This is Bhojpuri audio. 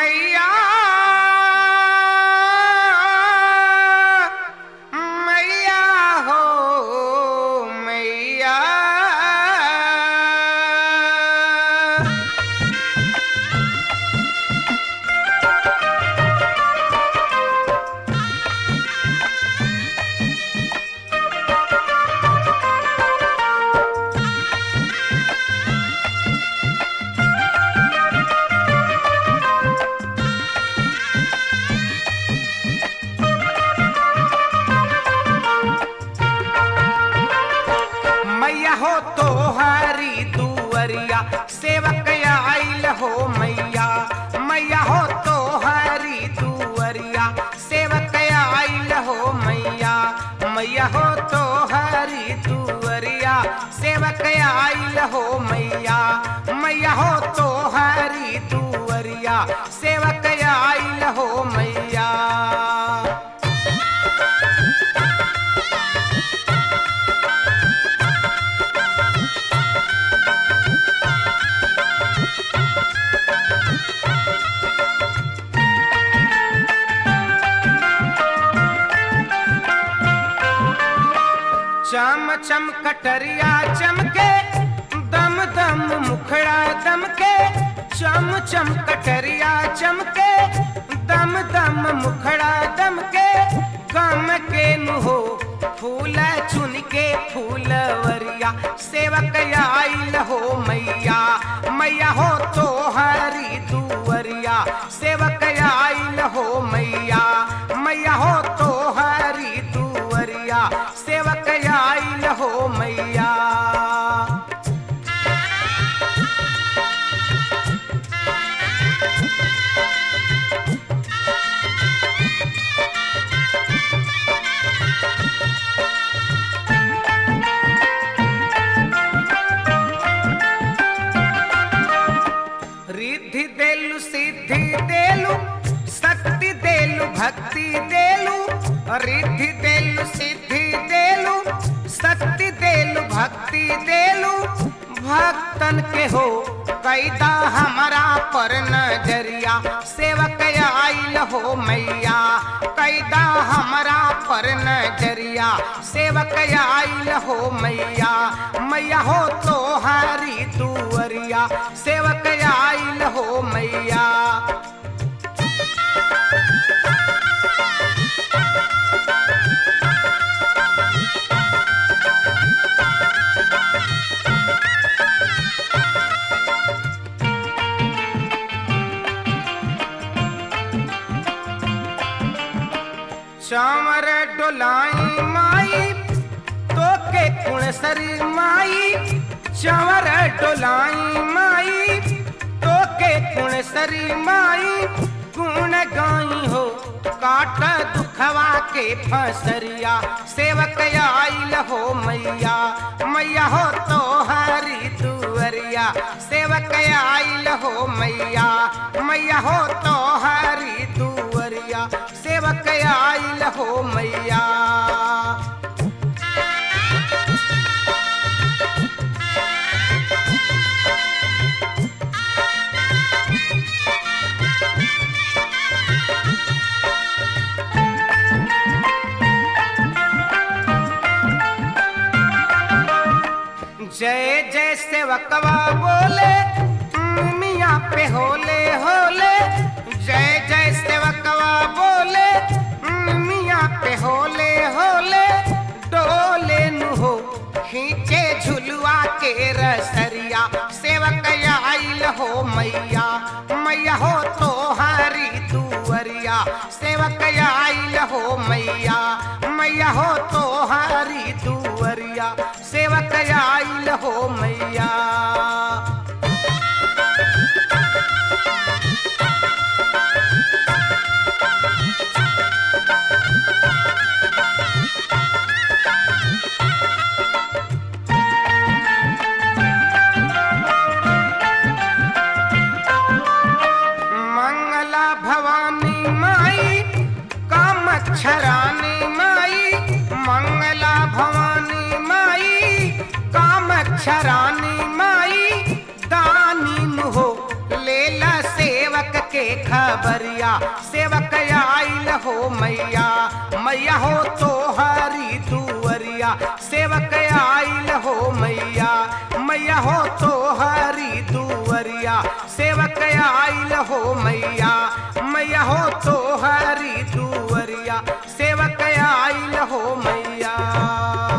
मैया मैया हो मैया मैया हो तो हरी दुअरिया सेवक आइल हो मैया मैया हो तो हरी दुअरिया सेवक आइल हो मैया मैया हो तो हरी दुअरिया सेवक आइल हो मैया मैया हो तो हरी दुअरिया सेवक आइल हो मैया चम चम कटरिया चमके दम दम मुखड़ा दमके चम चम कटरिया चमके दम दम मुखड़ा दमके गम के नुहो फूल चुन के फूलवरिया सेवक आइल हो मैया मैया हो तो हरी दुवरिया सेवक आइल हो मैया मैया हो तो हरी दुवरिया सेवक आइल हो मैया रिद्धि देलु सिद्धि देलु शक्ति देलु भक्ति देलु रिद्धि देलु सिद्धि देलु शक्ति देलु भक्ति देलु भक्तन के हो कैदा हमारा पर नजरिया सेवक आइल हो मैया कैदा हमारा पर नजरिया सेवक आइल हो मैया मैया हो तो हरी दुअरिया सेवक आइल हो मैया चावर डोलाई माई तो के कुणसरी माई चावर डोलाई माई तो के कुणसरी माई गुण गाई हो काट दुखवा के फसरिया सेवक आइल हो मैया मैया हो तो हरी दुअरिया सेवक आइल हो मैया मैया हो तो हरी दुअरिया सेवक आइल हो मैया जय जय सेवकवा बोले मिया पे होले होले जय जय सेवकवा बोले मिया पे होले होले डोले नु हो खींचे झुलुआ के रसरिया सेवक आइल हो मैया मैया हो तो हरी दुअरिया सेवक आइल हो मैया मैया हो तो हरी दुअरिया सेवक आइल हो मैया मंगला भवानी माई कामक्षरानी माई मंगला भवानी माई कामक्षरानी माई खबरिया सेवक आइल हो मैया मैया हो तो हरी दुअरिया सेवक आइल हो मैया मैया हो तो हरी दुअरिया सेवक आइल हो मैया मैया हो तो हरी दुअरिया सेवक आइल हो मैया